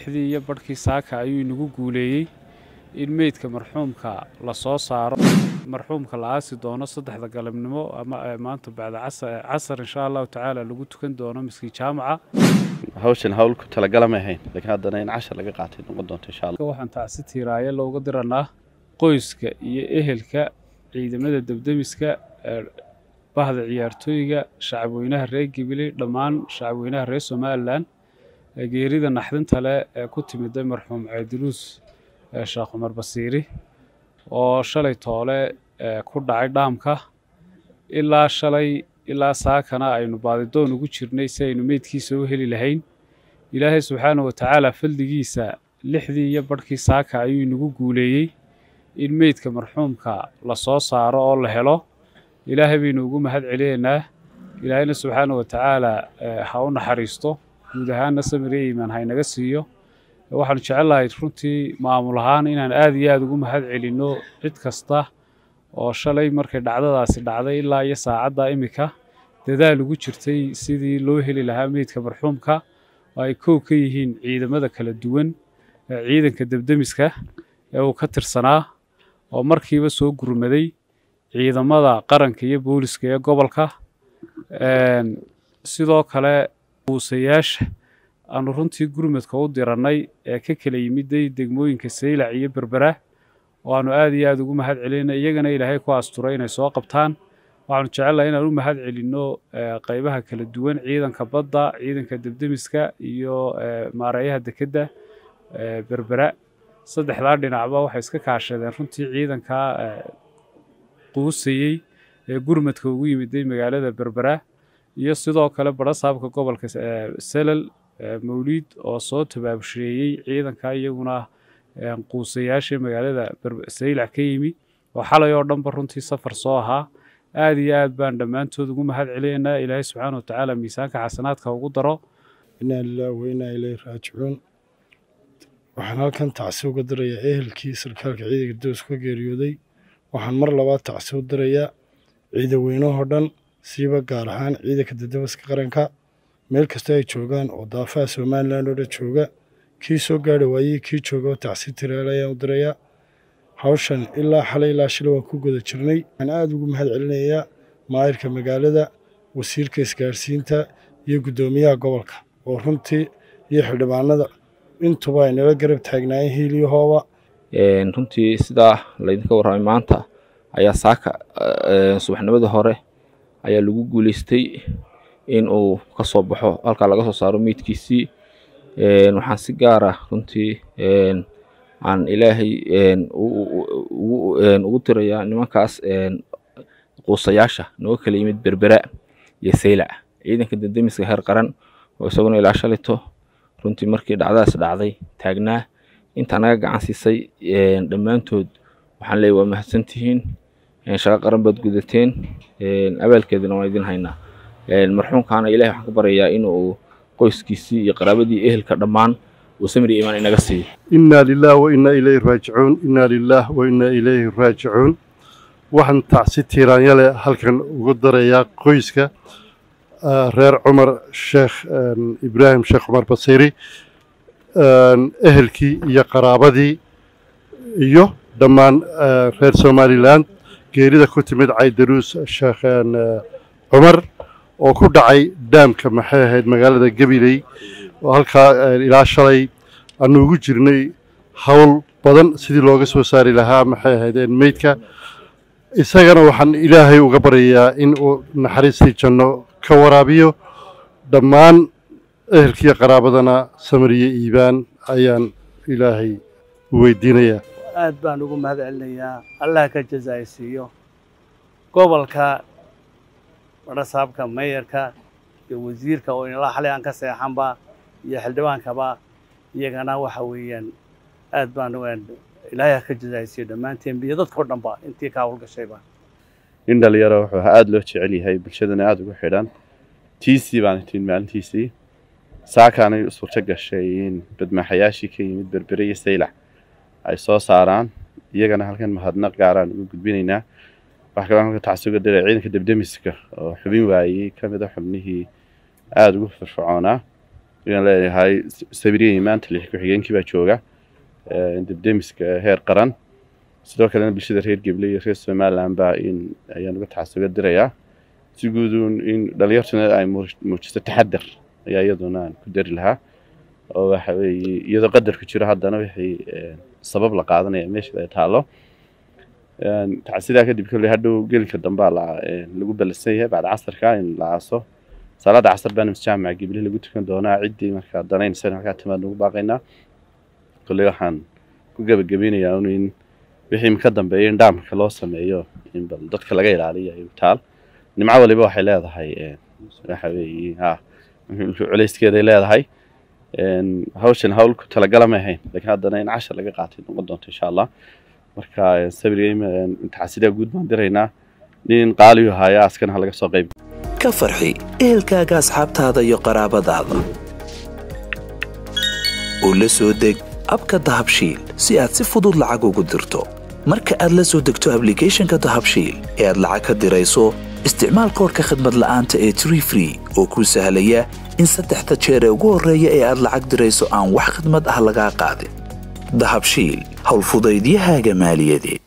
lixdii iyo badhkii saaka ayuu inagu guuleeyey in meydka marxuumka la soo saaro marxuumka la aasi doono saddexda galabnimo ama maanta bacda casar insha allahu tacaala lagu tukan doono miskiin jaamaca hawshan hawl ku talagala ma ahayn laakiin haddana in cashar laga qaatay noqon doonto insha allah waxaan tacsi tiiraaye looga diranaa qoyska iyo ehelka ciidamada debdemiska bahda ciyaartooyga shacabweynaha reer gibili dhammaan shacabweynaha reer somalilan geerida naxdinta leh ee ku timiday marxuum ceediruus sheekh cumar basiiri oo shalay toole ku dhacay dhaamka ilaa shalay ilaa saakana aynu baadidoon ugu jirnay si aynu meydkiisa u heli lahayn ilaahay subxaana wa tacaala fadligiisa lixdii iyo badhkii saaka ayuu inagu guuleeyey in meydka marxuumka la soo saaro oo la helo ilaahay baynu ugu mahad celinaynaa ilaahayna subxaana wa tacaala ha u naxariisto guud ahaanna samir iyo iimaan haynaga siiyo waxaanu jecellahay runtii maamul ahaan inaan aada iyo aada ugu mahad celinno cid kasta oo shalay markay dhacdadaasi dhacday ilaa iyo saacadda imika dadaal ugu jirtay sidii loo heli lahaa meydka marxuumka oo ay kow ka yihiin ciidamada kala duwan ciidanka debdemiska ee uu ka tirsanaa oo markiiba soo gurmaday ciidamada qaranka iyo booliska ee gobolka sidoo kale buusayaasha aanu runtii gurmadka u dirannay ee ka kala yimiday degmooyinka saylac iyo berbera oo aanu aada iyo aada ugu mahad celinay iyagana ilaahay ku asturay inay soo qabtaan waxaanu jecelnahay inaan u mahad celinno qaybaha kala duwan ciidanka badda ciidanka debdemiska iyo maareeyaha dekedda berbera saddexdaa dhinacba waxay iska kaashadeen runtii ciidanka quusayey ee gurmadka ugu yimiday magaalada berbera iyo sidoo kale barasaabka gobolka selal mawliid oo soo tabaabusheeyey ciidanka iyaguna quusayaasha magaalada saylac ka yimi oo xalay oo dhanba runtii safar soo ahaa aada iyo aad baan dhammaantood ugu mahad celinaynaa ilaahay subxaana wa tacaala miisaanka xasanaadka ugu daro inaa lilaah wainaa ileyhi raajicuun waxaan halkan tacsi uga dirayaa ehelkii sarkaalka ciidanka doos ka geeriyooday waxaan mar labaad tacsi u dirayaa ciidaweynahoo dhan siiba gaar ahaan ciidanka dadabaska qaranka meel kasta ay joogaan oo daafaha somalilan oo dhan jooga kii soo gaari waayey kii jooga oo tacsi tiraal ayaan u dirayaa hawshan ilaa xalay ilaa shilay waan ku guda jirnay waxaan aada ugu mahad celinayaa maayirka magaalada wasiirka isgaarsiinta iyo guddoomiyaha gobolka oo runtii iyo xildhibaanada intuba ay nala garab taagnaayeen hiiliyahooba runtii sidaa laydinka warramay maanta ayaa saaka subaxnimadii hore ayaa lagu guuleystay in uu ka soo baxo halkaa laga soo saaro meydkiisii waxaan si gaara runtii aan ilaahay ugu tirayaa nimankaas quusayaasha nooga kala yimid berbera iyo saylac ciidanka dendemiska heer qaran oo isaguna ilaa shalito runtii markii dhacdadaas dhacday taagnaa intaa naga gacan siisay dhammaantood waxaan leeyay waa mahadsantihiin shaqo qaran baad gudateen abaalkeedina waan idin haynaa marxuumkaana ilahay waxaan ka baryayaa inuu qoyskiisii iyo qaraabadii ehelka dhammaan uu samri iimaan inaga siiyo inaa lilah wa inaa ilayhi raajicuun inaa lilah wa inaa ilayhi raajicuun waxaan tacsi tiiraanyale halkan ugu darayaa qoyska reer cumar sheekh ibraahim sheekh cumar basiiri ehelkii iyo qaraabadii iyo dhammaan reer somalilan geerida ku timid caydaruus sheekh cumar oo ku dhacay daamka maxay ahayd magaalada gabiley oo halkaa ilaa shalay aanu ugu jirnay howl badan sidii looga soo saari lahaa maxay ahaydeen meydka isagana waxaan ilaahay uga baryayaa in uu naxariistii janno ka waraabiyo dhammaan ehelkiiyo qaraabadana samariye iibaan ayaan ilaahay u weydiinayaa aad baan ugu mahad celinayaa allah ka jazaaysiiyo gobolka barasaabka meeyarka iyo wasiirka oo ilaa xalay aan ka seexanba iyo xildhibaankaba iyagana waxa weeyaan aad baan ilaahay ha ka jazaaysiiyo dhammaanteen iyo dadkao dhanba intii ka hawlgashayba nin dhalinyaro wuxuu aada loo jecel yahay bulshadana aada ugu xidhan tiisii baan tin maalintiisii saakaanay suurto gashay in badmaaxayaashii ka yimid berbere iyo saylac ay soo saaraan iyagana halkan mahadnaq gaaraan ugu gudbinaynaa waxaa kaloo halka tacsuga diray ciidanka debdemiska oo xubin waayey ka mid a xubnihii aada ugu firfircoonaa ayaan leeyahay sabiriyey maanta lix ku-xigeenkii baa jooga debdemiska heer qaran sidoo kalena bulshada reer geble iyo reer somaliland baa in ayaan uga taxasuga dirayaa si guuduun in dhalinyartuna ay muujiso taxadar ayaa iyaduna aan ku dari lahaa oo waxa weeye iyadoo qadarku jiro haddana wixii sabab la qaadanaya meesha ay taalo sidaa kadib kolley hadhow gelinka dambaa lagu ballansan yahay bacda casarka in la aaso salaada casar baana masjaamaca gibli lagu tukan doonaa ciddii markaa danaynaysan halkaa timaad nagu baaqaynaa kolley waxaan ku gebagabeynayaa un in wixii ka dambeeya in dhaamka loo sameeyo in bal dadka laga ilaaliyo ay taal nimco waliba waxay leedahay waxa weeye ha culayskeeday leedahay hawshan hawl ku talagala ma ahayn laakiin haddana in cashar laga qaatay noqon doonto insha allah marka sabirga taxasidaa guud baan diraynaa nin qaaliyu haya askana ha laga soo qayb ka farxi ehelkaaga asxaabtaada iyo qaraabadaada oo la soo deg abka dahabshiil si aad si fudud lacag ugu dirto marka aad la soo degto ablicathonka dahabshiil ee aad lacag ka dirayso isticmaal koorka khadmad la'aanta ee tree free oo kuu sahlaya in saddexda jeer ee ugu horreeya ee aad lacag dirayso aan wax khadmad ah lagaa qaadin dahabshiil howlfudaydiyahaaga maaliyadeed